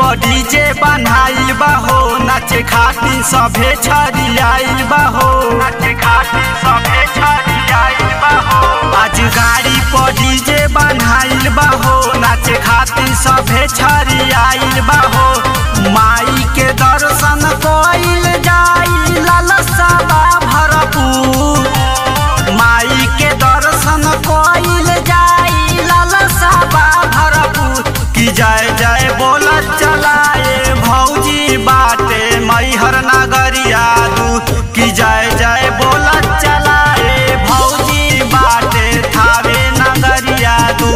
पर डीजे बनाइल बा हो नाचे खातिर सभे छरियाइल बा हो नाचे खातिर सभे छरियाइल बा हो आज गाड़ी पर डीजे बनाइल बा हो नाचे खातिर सभे छरियाइल बा हो माई के दर्शन कइल जाई लालसा बा भरपूर माई के दर्शन कइल जाई लालसा बा भरपूर की जय जय बोल चलाए भौजी बाटे मैहर नगरिया दू की जय जय बोल चलाए भौजी बाटे थावे नगरिया दू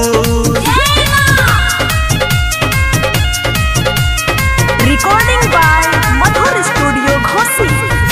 Recording by Madhur Studio Ghosi.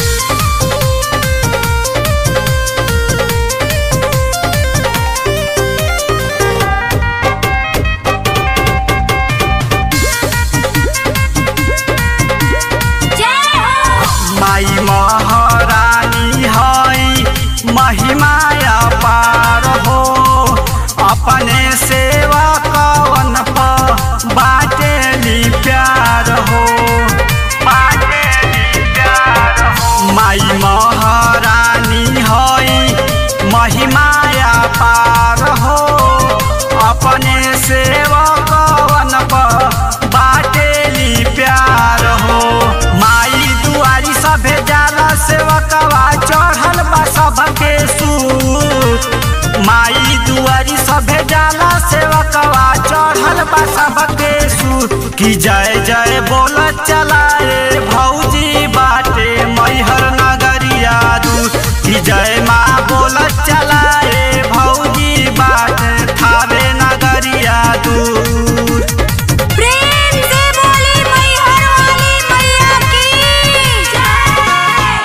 माई महारानी हई महिमाया पार हो अपने सेवा कवन प बाटेली प्यार हो बाटेली प्यार हो माई महारानी हई महिमाया पार हो अपने सेवा कवन प बाटेली प्यार हो माई दुआरी सभे जाला सेवकवा चढ़ल बा सबके सूत माई दुआरी सभे जाला सेवकवा चढ़ल बा सबके सूत की जय जय बोल चलाए भौजी बाटे मैहर नगरिया दू की जय माँ बोल चलाए भौजी बाटे थावे नगरिया दूर प्रेम से बोली मैहर वाली मैया की जय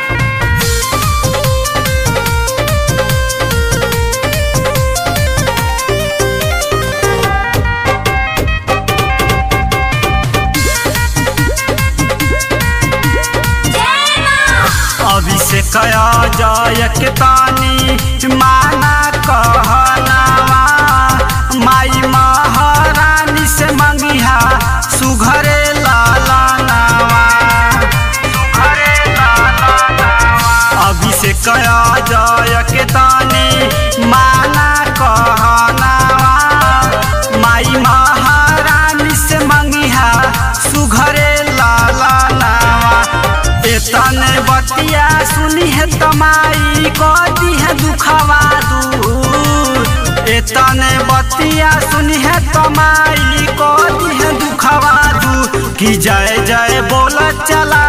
अभिषेक जय के तानी माना कहनावा माई महारानी से मंगिहा सुघरे लाला नावा सुघरे लाला नावा अभिषेक जय के तानी माना कहनावा माई महारानी से मंगिहा सुघरे लाला नावा एतने बतिया सुनी है तमाई कदी है दुखवा दूर एतने बतिया सुनी है तमाई कदी है दुखवा दूर की जय जय बोल चला